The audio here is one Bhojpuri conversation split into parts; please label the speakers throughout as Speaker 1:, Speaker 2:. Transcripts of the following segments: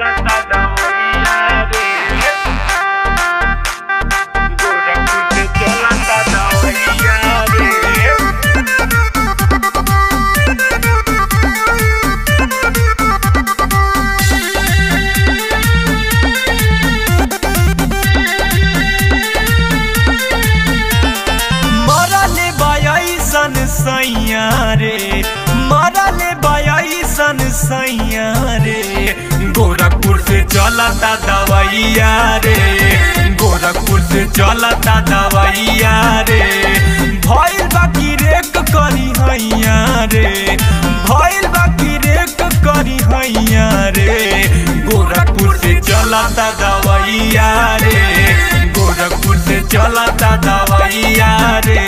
Speaker 1: चलता दवैया रे गोरखपुर से चलता दवैया रे
Speaker 2: मरले बयसन सैया रे मरले बयसन सैया रे गोरखपुर से चलता दवैया रे गोरखपुर से चलता दवैया रे भइल बाकी रेक करी हैया रे भइल बाकी रेक करी हैया रे गोरखपुर से चलता दवैया रे गोरखपुर से चलता दवैया रे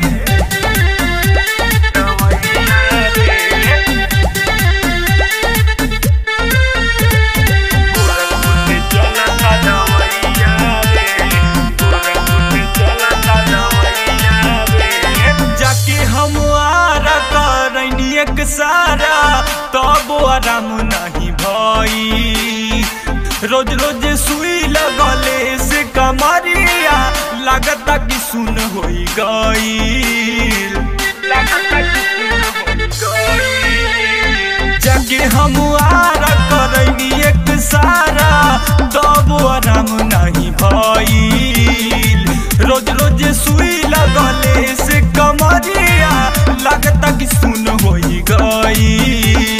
Speaker 1: गोरखपुर से चलता दवैया रे गोरखपुर से चलता दवैया रे
Speaker 2: जाके हम आरा करनी एक सारा तब आराम नहीं भई रोज रोज सुई लगले से कमरिया लागता कि सुन होई गई
Speaker 1: लगता कि सुन हो गई
Speaker 2: जाके हम आरा करनी एक सारा तब आराम नहीं भइल रोज रोज सुई लगले से कमरिया लगता कि सुन होई गई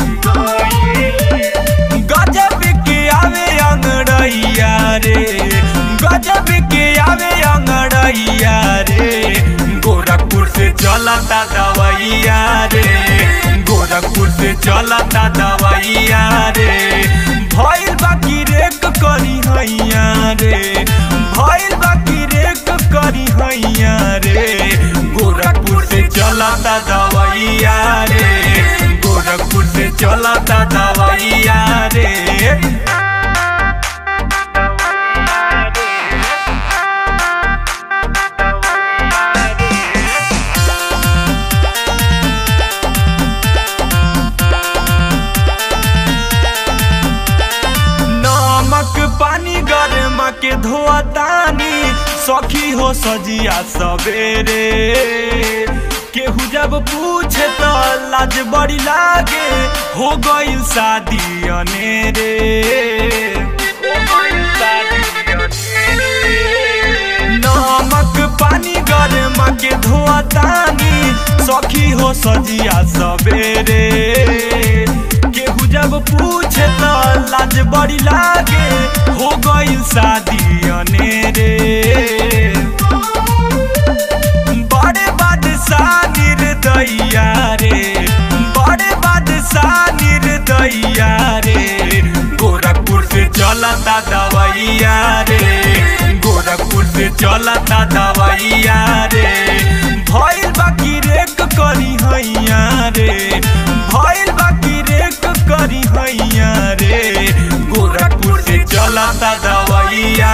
Speaker 2: गजब के आवे अंगड़ैया रे गजब के आवे अंगड़ैया रे गोरखपुर से चलता दवैया रे गोरखपुर से चलता दवैया रे भइल बाकी रेक करी हैया रे भइल बाकी रेक करी हैया रे गोरखपुर से चलता दवैया रे गोरखपुर से चलता दवैया रे नमक पानी गरम के धोतानी सखी हो सजिया सवेरे केहू जब पूछे तो लाज बड़ी लागे हो गई शादी अनेरे नमक पानी गरम के धोतानी सखी हो सजिया सवेरे केहू जब पूछे तो लाज बड़ी लागे हो गई शादी अनेरे बड़े बादशाह निर्दया रे बड़े बादशाह निर्दया रे गोरखपुर से चलता दवैया रे गोरखपुर से चलता दवैया रे भइल बाकी रेक करी हैया रे भइल बाकी रेक करी हैया रे गोरखपुर से चलता दवैया